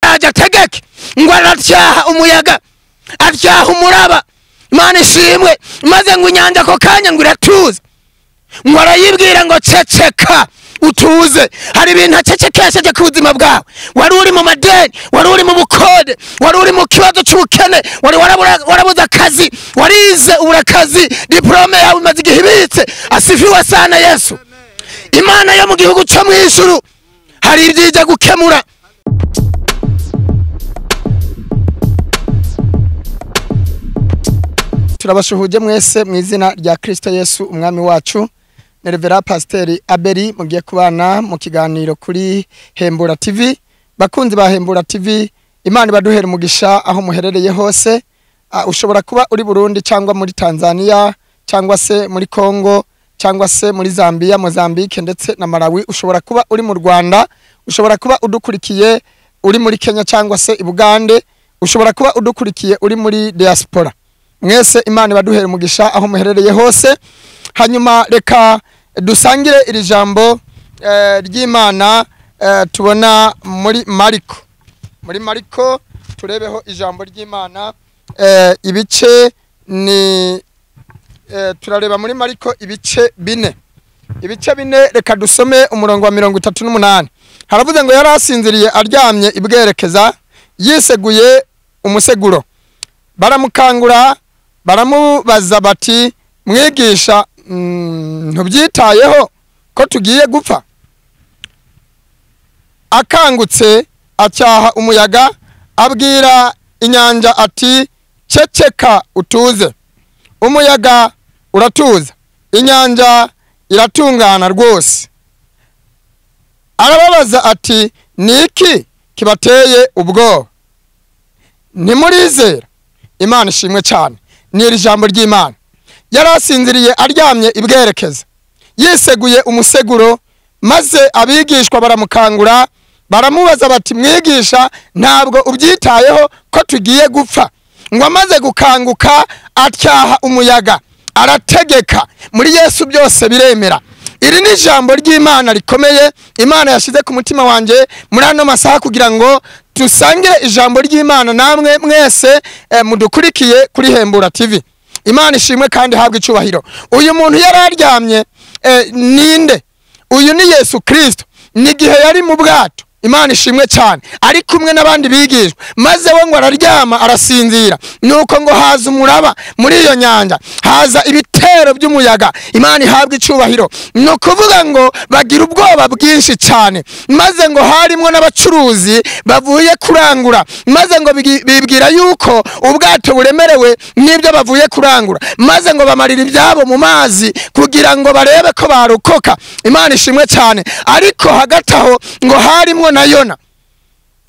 arajya tegeke ngo aracyaha umuyaga acyaha umuraba imana ishimwe maze ngo inyanja ako kanya ngo iratuze ngo arayibwira ngo ceceka utuze hari ibintu acecekesheje ku buzima bwawe wari uri mu madeni wari uri mu bukode wari uri mu kibazo cy'ubukene wari warabura- warabuze akazi warize ubura akazi diporome yawe imaze igihe ibitse asifiwe sana yesu imana yo mu gihugu cyo mu ijuru hari ibyo ijya gukemura turabasuhuje mwese mu izina rya kirisito yesu umwami wacu na revera pasiteri aberi mugiye kubana mu kiganiro kuri hembura tv bakunzi ba hembura tv imana ibaduhera umugisha aho muherereye hose Ah, ushobora kuba uri burundi cyangwa muri tanzania cyangwa se muri congo cyangwa se muri zambia mozambique ndetse na malawi ushobora kuba uri mu rwanda ushobora kuba udukurikiye uri muri kenya cyangwa se i bugande ushobora kuba udukurikiye uri muri diaspora mwese imana ibaduhere umugisha aho muherereye hose hanyuma reka dusangire iri jambo eh, ry'imana eh, tubona muri mariko muri mariko turebeho ijambo ry'imana eh, ibice ni eh, turareba muri mariko ibice bine ibice bine reka dusome umurongo wa mirongo itatu n'umunani haravuze ngo yari asinziriye aryamye ibwerekeza yiseguye umuseguro baramukangura baramubaza bati mwigisha mm, ntubyitayeho ko tugiye gupfa akangutse acyaha umuyaga abwira inyanja ati ceceka utuze umuyaga uratuza inyanja iratungana rwose arababaza ati ni iki kibateye ubwoba ntimurizera imana ishimwe cyane ni iri jambo ry'imana yari asinziriye aryamye ibwerekeza yiseguye umuseguro maze abigishwa baramukangura baramubaza bati mwigisha ntabwo ubyitayeho ko tugiye gupfa ngo amaze gukanguka acyaha umuyaga arategeka muri yesu byose biremera iri ni ijambo ry'imana rikomeye imana yashyize ku mutima wanjye muri ano masaha kugira ngo dusangire ijambo ry'imana namwe mwese eh, mudukurikiye kuri hembura tv imana ishimwe kandi habwe icyubahiro uyu muntu yari aryamye eh, ninde uyu ni yesu kirisito ni igihe yari mu bwato imana ishimwe cyane ari kumwe n'abandi bigishwa maze we ngo araryama arasinzira nuko ngo haza umuraba muri iyo nyanja haza ibitero by'umuyaga imana ihabwa icyubahiro ni ukuvuga ngo bagira ubwoba bwinshi cyane maze ngo harimo n'abacuruzi bavuye kurangura maze ngo bigi- bibwira yuko ubwato buremerewe n'ibyo bavuye kurangura maze ngo bamarira ibyabo mu mazi kugira ngo barebe ko barokoka imana ishimwe cyane ariko hagati aho ngo harimo na yona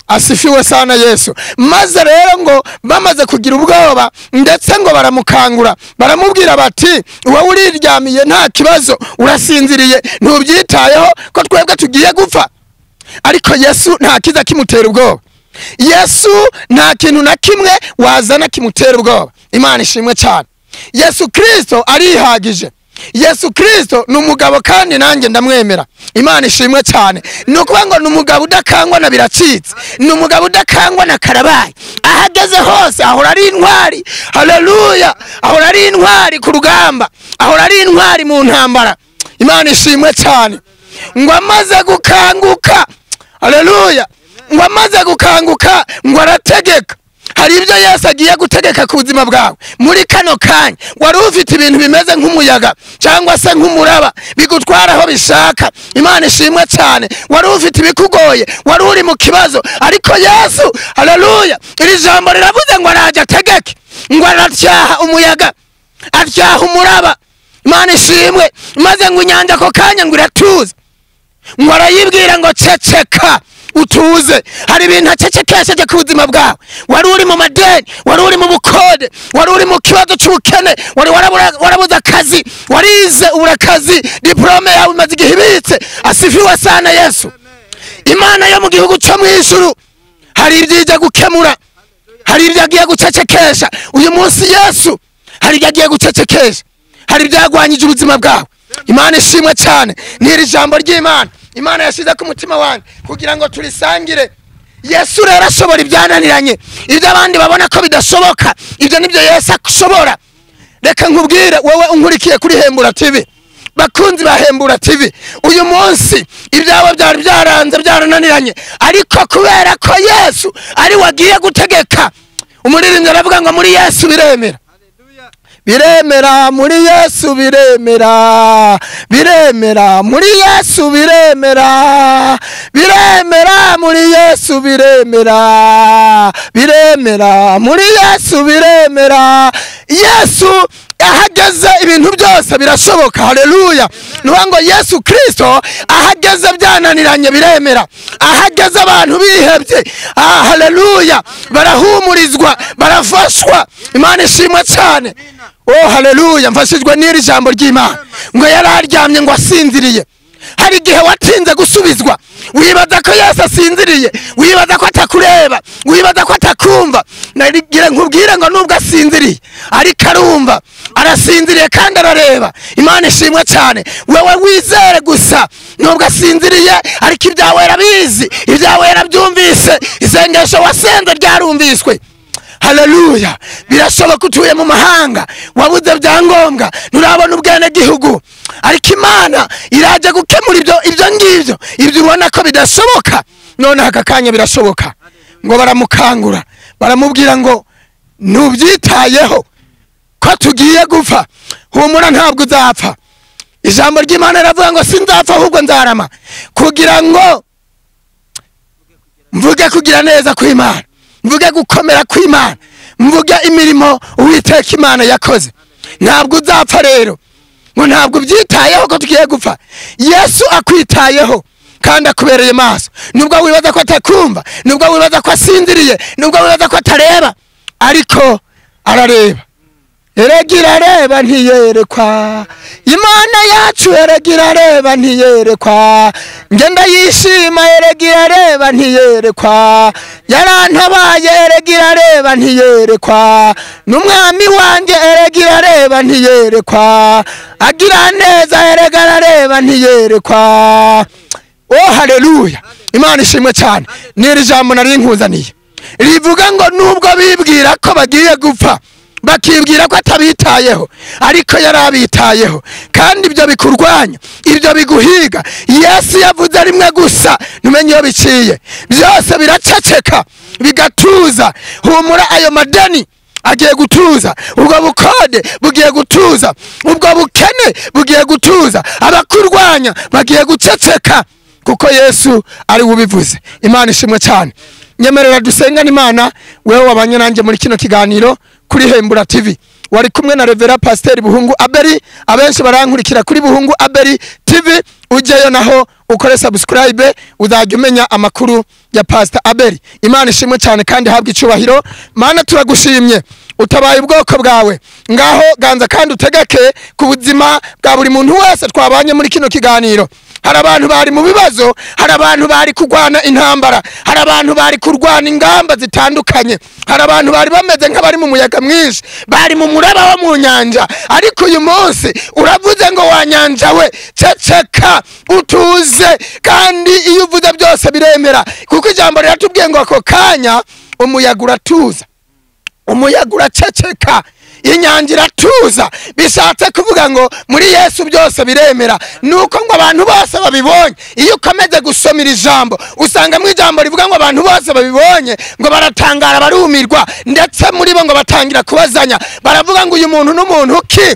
asifiwe sana yesu maze rero ngo bamaze kugira ubwoba ndetse ngo baramukangura baramubwira bati wowe uriryamiye nta kibazo urasinziriye ntubyitayeho ko twebwe tugiye gupfa ariko yesu nta kiza kimutera ubwoba yesu nta kintu na kimwe wazana kimutera ubwoba imana ishimwe cyane yesu kirisito arihagije yesu kirisito ni umugabo kandi nanjye ndamwemera imana ishimwe cyane ni ukuvuga ngo ni umugabo udakangwa na biracitse ni umugabo udakangwa na karabayi aho ageze hose ahora ari intwari haleluya ahora ari intwari ku rugamba ahora ari intwari mu ntambara imana ishimwe cyane ngo amaze gukanguka haleluya ngo amaze gukanguka ngo arategeka hari ibyo yesu agiye gutegeka ku buzima bwawe muri kano kanya wari ufite ibintu bimeze nk'umuyaga cyangwa se nk'umuraba bigutwara aho bishaka imana ishimwe cyane wari ufite ibikugoye wari uri mu kibazo ariko yesu haleluya iri jambo riravuze ngo arajya ategeke ngo aracyaha umuyaga acyaha umuraba imana ishimwe maze ngo inyanja ako kanya ngo iratuze ngo arayibwira ngo ceceka utuze hari ibintu acecekesheje ku buzima bwawe wari uri mu madeni wari uri mu bukode wari uri mu kibazo cy'ubukene wari warabura- warabuze akazi warize ubura akazi diporome yawe imaze igihe ibitse asifiwe sana yesu imana yo mu gihugu cyo mu ijuru hari ibyo ijya gukemura hari ibyo agiye gucecekesha uyu munsi yesu hari ibyo agiye gucecekesha hari ibyagwanyije ubuzima bwawe imana ishimwe cyane ni iri jambo ry'imana imana yashyize ku mutima wanjye kugira ngo turisangire yesu rero ashobora ibyananiranye ibyo abandi babona ko bidashoboka ibyo nibyo yesu ashobora reka nkubwire wowe unkurikiye kuri hembura tv bakunzi ba hembura tv uyu munsi ibyabo byari byaranze byarananiranye ariko kubera ko yesu ari we agiye gutegeka umuririmbyi aravuga ngo muri yesu biremera biremera muri yesu biremera biremera muri yesu biremera biremera muri yesu biremera biremera muri yesu biremera yesu ahageze ibintu byose birashoboka haleluya nuvuga ngo yesu kirisito ahageze byananiranye biremera ahageze abantu bihebye ah, haleluya barahumurizwa barafashwa imana ishimwe cyane oh haleluya mfashijwe n'iri jambo ry'imana ngo yari aryamye ngo asinziriye hari igihe watinze gusubizwa wibaza ko yesu asinziriye wibaza ko atakureba wibaza ko atakumva nagira nkubwire ngo nubwo asinziriye ariko arumva arasinziriye kandi arareba imana ishimwe cyane wowe wizere gusa nubwo asinziriye ariko ibyawe yarabizi ibyawe yarabyumvise isengesho wasenze ryarumviswe haleluya birashoboka utuye mu mahanga wabuze byangombwa nturabona ubwenegihugu ariko imana irajya gukemura ibyo ibyo ngibyo ibyo ubona ko bidashoboka noneho aka kanya birashoboka ngo baramukangura baramubwira ngo ntubyitayeho ko tugiye gupfa humura ntabwo uzapfa ijambo ry'imana riravuga ngo sinzapfa ahubwo nzarama kugira ngo mvuge kugira neza kw'imana mvuge gukomera kw'imana mvuge imirimo uwiteka imana yakoze ntabwo uzapfa rero ngo ntabwo ubyitayeho ko tugiye gupfa yesu akwitayeho kandi akubereye maso nubwo wibaza ko atakumva nubwo wibaza ko asinziriye nubwo wibaza ko atareba ariko arareba Erega areba ntiyerekwa imana yacu erega irareba ntiyerekwa njye ndayishima erega irareba ntiyerekwa yarantabaye erega irareba ntiyerekwa n'umwami wanjye erega irareba ntiyerekwa agira neza erega arareba ntiyerekwa oh haleluya imana ishimwe cyane n'iri jambo nari nkuzaniye rivuga ngo nubwo bibwira ko bagiye gupfa bakibwira ko atabitayeho ariko yari abitayeho kandi ibyo bikurwanya ibyo biguhiga yesu yavuze rimwe gusa ntumenye iyo biciye byose biraceceka bigatuza humura ayo madeni agiye gutuza ubwo bukode bugiye gutuza ubwo bukene bugiye gutuza abakurwanya bagiye guceceka kuko yesu ari we ubivuze imana ishimwe cyane nyemerera dusengane imana wewe wabanye nanjye muri kino kiganiro kuri hembura tv wari kumwe na revera pasiteri buhungu aberi abenshi barankurikira kuri buhungu aberi tv ujyeyo naho ukore sabusikarayibe uzajya umenya amakuru ya pasita aberi imana ishimwe cyane kandi habwa icyubahiro mana turagushimye utabaye ubwoko bwawe ngaho ganza kandi utegeke ku buzima bwa buri muntu wese twabanye muri kino kiganiro hari abantu bari mu bibazo hari abantu bari kurwana intambara hari abantu bari kurwana ingamba zitandukanye hari abantu bari bameze nk'abari mu muyaga mwinshi bari mu muraba wo mu nyanja ariko uyu munsi uravuze ngo wa nyanja we ceceka utuze kandi iyo uvuze byose biremera kuko ijambo riratubwiye ngo ako kanya umuyaga uratuza umuyaga uraceceka inyanja iratuza bishatse kuvuga ngo muri yesu byose biremera ni uko ngo abantu bose babibonye iyo ukomeze gusoma iri jambo usanga mu ijambo rivuga ngo abantu bose babibonye ngo baratangara barumirwa ndetse muri bo ngo batangira kubazanya baravuga ngo uyu muntu n'umuntu ki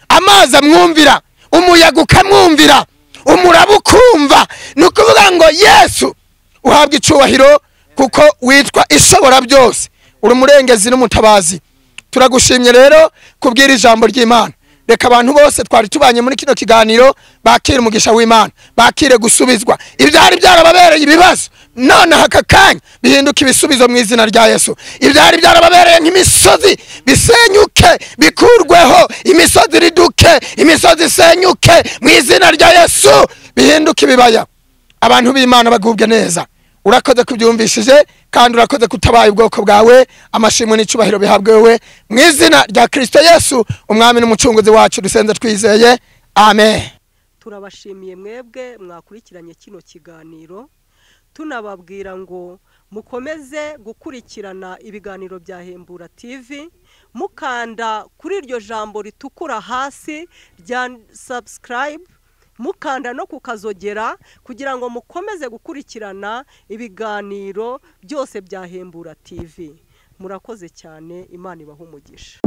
amazi amwumvira umuyaga ukamwumvira umuraba ukumva ni ukuvuga ngo yesu uhabwa icyubahiro kuko witwa ishobora byose uri umurengezi n'umutabazi turagushimye rero kubwira ijambo ry'imana reka abantu bose twari tubanye muri kino kiganiro bakire umugisha w'imana bakire gusubizwa ibyari byarababereye ibibazo nonaha aka kanya bihinduke ibisubizo mu izina rya yesu ibyari byarababereye nk'imisozi bisenyuke bikurweho imisozi iriduke imisozi isenyuke mu izina rya yesu bihinduke ibibaya abantu b'imana bagubwe neza urakoze kubyumvishije kandi urakoze kutabaye ubwoko bwawe amashimwe n'icyubahiro bihabwe wowe mu izina rya kirisito yesu umwami n'umucunguzi wacu dusenze twizeye amen turabashimiye mwebwe mwakurikiranye kino kiganiro tunababwira ngo mukomeze gukurikirana ibiganiro bya hembura TV mukanda kuri iryo jambo ritukura hasi rya subscribe mukanda no kukazogera kugira ngo mukomeze gukurikirana ibiganiro byose bya hembura TV murakoze cyane imana ibaha umugisha